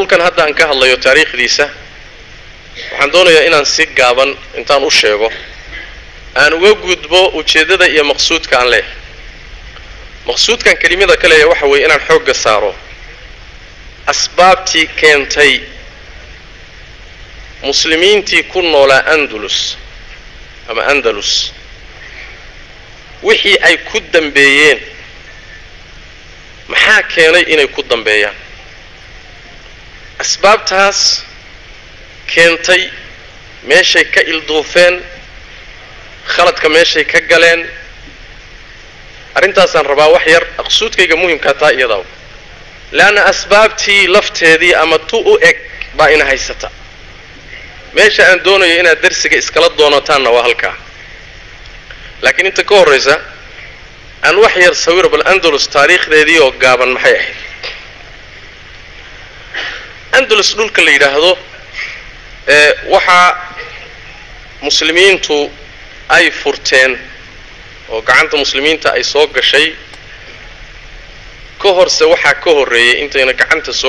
dhulkan hadda aan ka hadlayo taariikhdiisa waxaan doonayaa inaan si gaaban intaan u sheego aan uga gudbo ujeeddada iyo maqsuudka aan leeyahay maqsuudkan kelimada ka leeyahay waxa weeye inaan xoogga saaro asbaabtii keentay muslimiintii ku noolaa andalus ama andalus wixii ay ku dambeeyeen maxaa keenay inay ku dambeeyaan asbaabtaas keentay meeshay ka ilduufeen khaladka meeshay ka galeen arrintaasaan rabaa wax yar aqsuudkayga muhimkaa taa iyadaa leanna asbaabtii lafteedii ama tu u eg baa ina haysata meesha aan doonayo inaad darsiga iskala doonataanna waa halkaa laakiin inta ka horraysa aan wax yar sawiro bal andalus taariikhdeedii oo gaaban maxay ahayd andalus dhulka la yidhaahdo ee waxaa muslimiintu ay furteen oo gacanta muslimiinta ay soo gashay ka horse waxaa ka horreeyay intayna gacanta soo